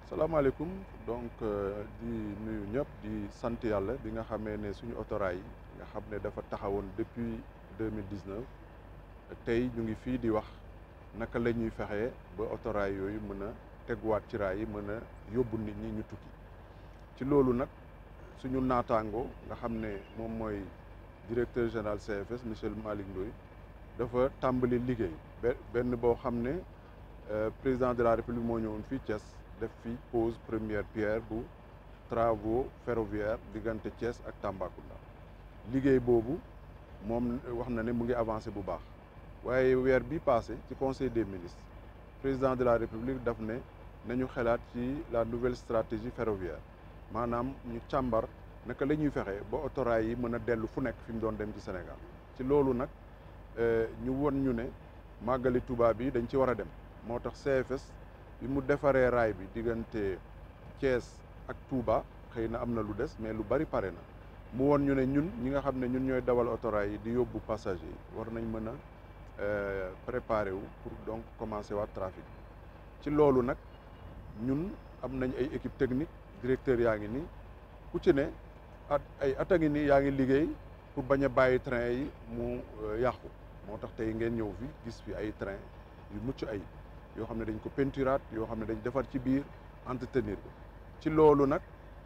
salaamaaleykum donc di nuyu ñëpp di sant yàlla bi nga xamee ne suñu autorail yi nga xam ne dafa taxawoon depuis deux mille dix neuf tey ñu ngi fii di wax naka la ñuy fexee ba autorail yooyu mën a teguwaat ci raay yi mën a yóbbu nit ñi ñu tukki ci loolu nag suñu naataango nga xam ne moom mooy directeur général CFS monsieur Malick Ndoye dafa tàmbali liggéey benn boo xam ne président de la république moo ñëwoon fii Thiès def fi pose première pierre bu travaux ferroviaires diggante Thiès ak Tambacounda liggéey boobu moom wax na ne mu ngi avancé bu baax waaye weer bi passé ci conseil des ministres président de la république daf ne nañu xalaat ci la nouvelle stratégie ferroviaire maanaam ñu càmbar naka la ñuy fexe ba autorail yi mën a dellu fu nekk fi mu doon dem ci Sénégal ci loolu nag ñu won ñu ne màggali Touba bi dañ ci war a dem moo tax CFS bi mu defaree raay bi diggante Thiès ak Touba xëy na am na lu des mais lu bari pare na mu won ñu ne ñun ñi nga xam ne ñun ñooy dawal autorail yi di yóbbu passager yi war nañ mën a préparer wu pour donc commencer waat trafic ci loolu nag ñun am nañ ay équipe technique directeur yaa ngi nii ku ci ne at ay at a ngi nii yaa ngi liggéey pour bañ a bàyyi train yi mu yàqu moo tax tey ngeen ñëw fi gis fi ay train yu mucc ay yoo xam ne dañ ko peinturaat yoo xam ne dañ defar ci biir entretenir ko ci loolu nag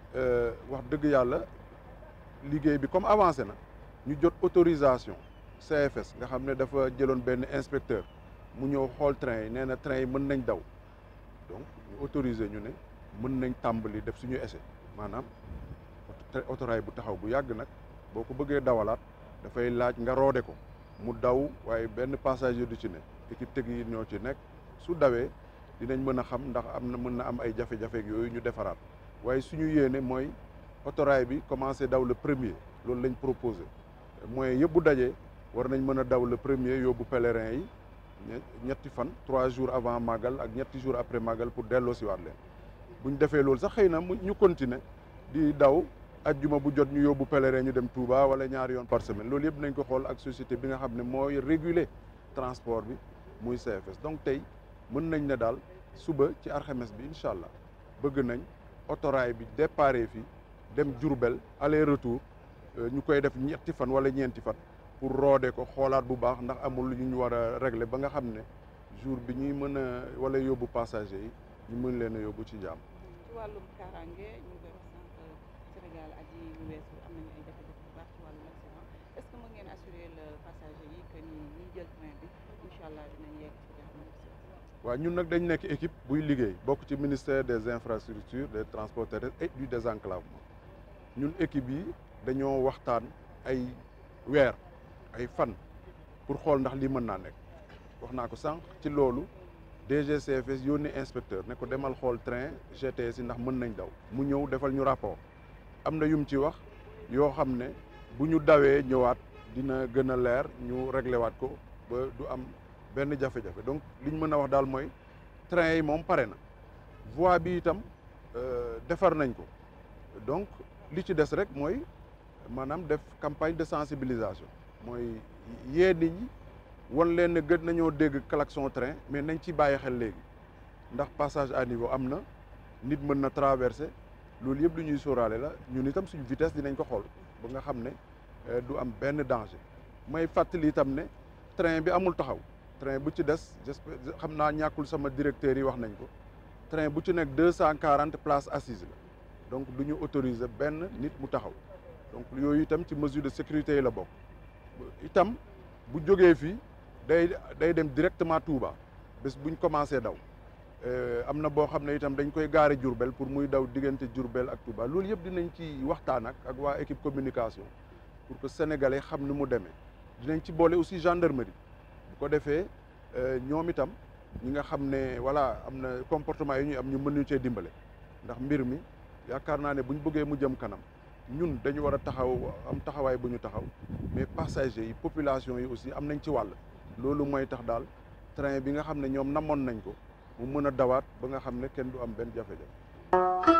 wax dëgg yàlla liggéey bi comme avancé na ñu jot autorisation CFS nga xam ne dafa jëloon benn inspecteur mu ñëw xool train yi nee na train yi mën nañ daw donc ñu autorisé ñu ne mën nañ tàmbali def suñu essai maanaam autorail bu taxaw bu yàgg nag boo ko bëggee dawalaat dafay laaj nga roode ko mu daw waaye benn passager du ci ne équipe technique ñoo ci nekk su dawee dinañ mën a xam ndax am na mën na am ay jafe-jafe yooyu ñu defaraat waaye suñu yéene mooy autorail bi commencé daw le premier loolu lañ proposé mooy yëpp bu dajee war nañ mën a daw le premier yóbbu pèlerin yi ñetti fan trois jours avant màggal ak ñetti jours après màggal pour delloo si waat leen bu ñu defee loolu sax xëy na ñu continuer di daw ajjuma bu jot ñu yóbbu pèlerin ñu dem Touba wala ñaari yoon par semaine loolu yëpp nañ ko xool ak société bi nga xam ne mooy réguler transport bi muy CFS donc tey mën nañ ne daal suba ci alxames bi incha allah bëgg nañ autorail bi déparé fii dem Diourbel aller retour ñu koy def ñetti fan wala ñeenti fan pour roode ko xoolaat bu baax ndax amul lu ñu war a régler ba nga xam ne jour bi ñuy mën a wala yóbbu passager yi ñu mën leen a yóbbu ci jàmm. ci wàllum kaaraange ñu ngi koy wax sànq Sénégal aji yu weesu am nañu ay jafe-jafe bu baax ci wàllum accident est-ce que mën ngeen assurer le passager yi que ni ñiy jël train bi incha allah dinañ yegg ci jàmm. waaw ñun nag dañ nekk équipe buy liggéey bokk ci ministère des infrastructures des transports terrestres et du désenclavement ñun équipe yi dañoo waxtaan ay weer ay fan pour xool ndax lii mën naa nekk wax naa ko sànq ci loolu DGCFS yónni inspecteur ne ko demal xool train GTS yi ndax mën nañ daw mu ñëw defal ñu rapport am na yum ci wax yoo xam ne bu ñu dawee ñëwaat dina gën a leer ñu réglé waat ko ba du am benn jafe-jafe donc li ñu mën a wax daal mooy train yi moom pare na voie bi itam defar nañ ko donc li ci des rek mooy maanaam def campagne de sensibilisation mooy yee nit ñi wan leen ne gën nañoo dégg klaxon train mais nañ ci bàyyi xel léegi ndax passage à niveau am na nit mën na traverser loolu yëpp lu ñuy sóoraale la ñun itam suñ vitesse dinañ ko xool ba nga xam ne du am benn danger may fàttali itam ne train bi amul taxaw train bu ci des j'espère xam naa ñàkkul sama directeur yi wax nañ ko train bu ci nekk deux cent quarante places assises la donc du ñu autoriser benn nit mu taxaw donc yooyu itam ci mesure de sécurité yi la bokk itam bu jógee fii day day dem directement Touba bés buñ commencé daw am na boo xam ne itam dañ koy gaare Diourbel pour muy daw diggante Diourbel ak Touba loolu yëpp dinañ ci waxtaan ak ak waa équipe communication pour que sénégalais xam ni mu demee dinañ ci boole aussi gendarmerie bu ko defee ñoom itam ñi nga xam ne voilà am na comportement yi ñuy am ñu mën ñu cee dimbale ndax mbir mi yaakaar naa ne bu ñu bëggee mu jëm kanam ñun dañu war a taxaw am taxawaay bu ñu taxaw mais passagers yi population yi aussi am nañ ci wàll loolu mooy tax daal train bi nga xam ne ñoom namoon nañ ko mu mën a dawaat ba nga xam ne kenn du am benn jafe-jafe